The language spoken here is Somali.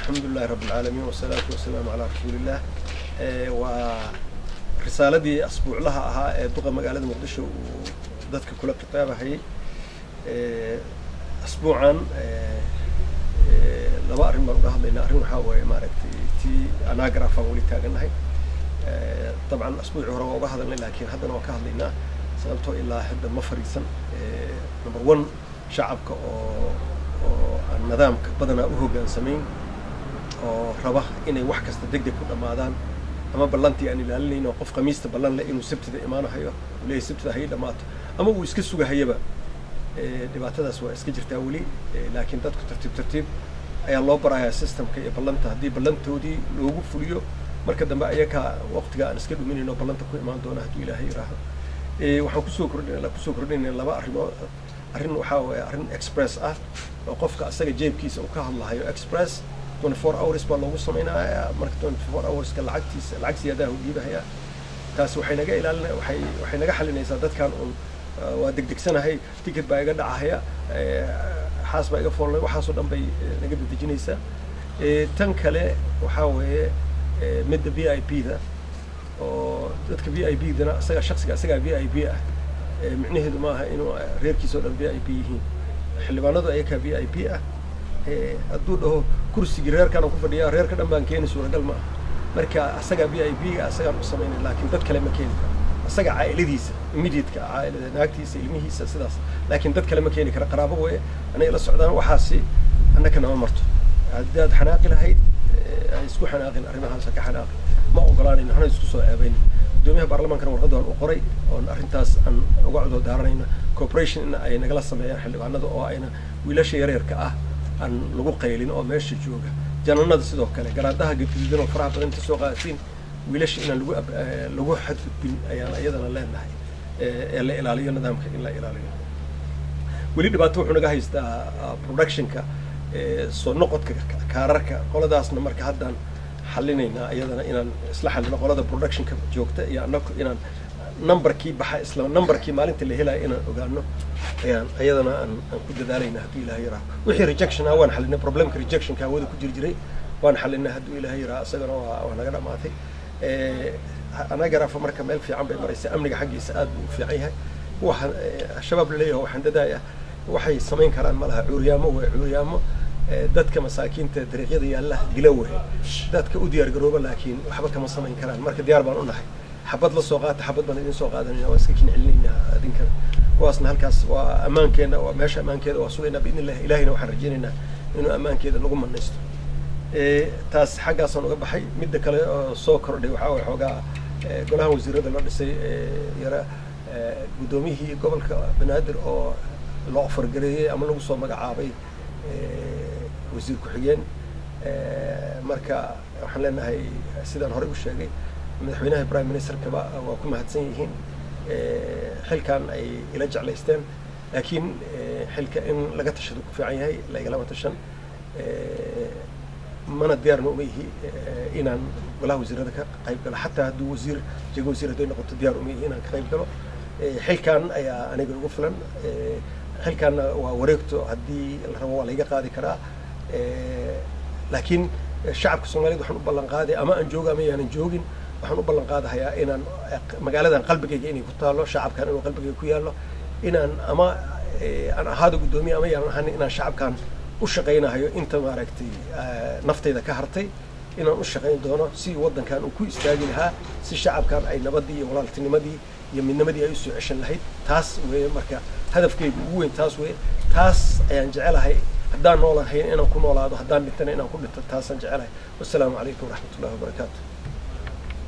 alxamdu lilahi rabb alcaalamiin wasalaatu wasalaamu calaa rasuuliillah waa risaaladii asbuuclaha ahaa ee duqa magaalada muqdisho uu dadka kula khitaabahayay asbuucan laba arrin baan uga hadlaynaa arrin waxaa waaye maaragtay tii anagrafaan weli taagannahay dabcan asbuucii hore waa uga hadalnay laakiin haddana waan ka hadlaynaa sababtoo ilaa hadda ma fariisan number one shacabka oo oo aan nidaamka badanaa u hoggaansamayn oo raba inay wax kasta deg deg ku dhammaadaan ama ballantii aan ilaalinayn oo qof khamiista ballan leh inuu sabtida imaanahayo uu leeyahy sabtida hay dhammaato ama uu iska sugahayaba dhibaatadaas waa iska jirtaa weli laakiin dadku tartiib tartiib ayaa loo barayaa systemka iyo ballanta haddii ballantoodii loogu fuliyo marka dambe ayakaa waqtiga aan iska dhuminayno ballanta ku imaan doona hadduu ilaahay yidhaaho waxaan kusoo kordhin kusoo kordhinayna laba arrimood arrin waxaa waye arrin express ah oo qofka asaga jeebkiisa uu ka hadlahayo express twenty four hours baa loogu samaynayaa marka twenty four hourska lacagtiisa lacag siyaadaha u dhiibahayaa taasi waxay naga ilaalina waxay waxay naga xalinaysaa dadkan un waa degdegsanahay ticket baa iga dhacahaya xaas baa iga foolnay waxaasoo dhan bay naga dedejinaysaa tan kale waxaa weeye midda v i p da oo dadka v i p dana isaga shaksiga isagaa v i p ah micnaheedu maaha inuu reerkiisa o dhan v i p yihiin xildhibaanadu ayakaa v i p ah hadduu dhaho kursigii reerkaan ku fadhiyaa reerka dhan baan keeni suuragal ma aha marka asagaa v i p ga asagaan u samaynay laakiin dad kale ma keeni karo asaga caa'iladiisa immediateka caa'ilada naagtiisa ilmihiisa sidaas laakiin dad kale ma keeni kara qaraabo weye anay la socdaan waxaasi annaka nama marto haddaad xanaaqi lahayd ay isku xanaaqin arrimahaasa ka xanaaqi ma ogolaanayno hana isku soo ceebayn gudoomiyaha baarlamaankana warqadan u qoray oon arrintaas aan uga cudur daaranayno corporation in ay nagala sameeyaan xildhibaanada oo ayna wiilasha yareerka ah aan lagu qaylin oo meesha jooga jananada sidoo kale garaadaha gadgududan oo faraha badan inta soo qaadatiin wiilasha inaan lagu lagu xadgudbin ayaan iyadana leenahay ee la ilaaliyo nidaamka in la ilaaliyo weli dhibaato wuxuu naga haystaa productionka soo noqodka kaararka qoladaasna marka haddaan xalinaynaa iyadana inaan isla xalino qolada productionka joogta iyo annaku inaan numberkii baxa isla numberkii maalinta la helaya inaan ogaano ayaan iyadana aan aan ku dadaalayna hadduu ilahay yaraha wixii rejection ah waan xalinay problemka rejectionka hawada ku jiri jiray waan xalinay hadduu ilahay yaraha isagana waa waa naga dhamaatay anagarafa marka meel fiican bay maraysa amniga xaggiisa aad buu u fiican yahay waxaan shabaab laleeyahay waxaan dadaaya waxay samayn karaan ma laha cuuryaamo way cuuryaamo dadka masaakiinta dariiqyada yaalla dila wey dadka u diyaar garooba laakiin waxba kama samayn karaan marka diyaar baan u nahay xabad la soo qaata xabad baan idin soo qaadanayna waa iska kin celinayna adinka kuwaasna halkaas waa ammaankeenna waa meesha ammaankeeda waa sugaynaa biidn illah ilahina waxaan rajaynaynaa inuu ammaankeeda nagu manaysto taas xaggaasaan uga baxay midda kale oo soo kordhay waxaa way xoogaa golahan wasiirada la dhisay yara guddoomiyihii gobolka banaadir oo la ofargareeyey ama lagu soo magacaabay wasiir ku-xigeen marka waxaan leenahay sidaan horey u sheegay madaxweynaha prime ministerkaba waa ku mahadsan yihiin xilkan ay ila jeclaysteen laakiin xilka in laga tashado ku fiican yahay laigalama tashan mana diyaarna uma ihi inaan golaha wasiirada ka qayb galo xataa hadduu wasiir jego wasiir hadday noqoto diyaar uma ihi inaan ka qayb galo xilkan ayaa aniga ugu filan xilkaanna waa wareegto haddii la rabo waa layga qaadi karaa laakiin shacabka soomaaliyed waxaan u ballan qaaday ama aan joogo ama yaanan joogin waxaan u ballan qaadahayaa inaan magaaladan qalbigayga inay ku taalo shacabkan inuu qalbigayga ku yaallo inaan ama aan ahaado guddoomiye ama yaanan ahanin inaan shacabkan u shaqaynahayo inta maaragtay naftayda ka hartay inaan u shaqayn doono si waddankan uu ku istaagi lahaa si shacabkan ay nabadii iyo walaaltinimadii iyo midnimadii ay usoo ceshan lahayd taas weeye marka hadafkaygu ugu weyn taas weeye taas ayaan jecelahay haddaan noolahayn inaan ku noolaado haddaan dhintana inaan ku dhinto taasaan jecelahay wassalaamu calaykum waraxmat ullahi wabarakaatu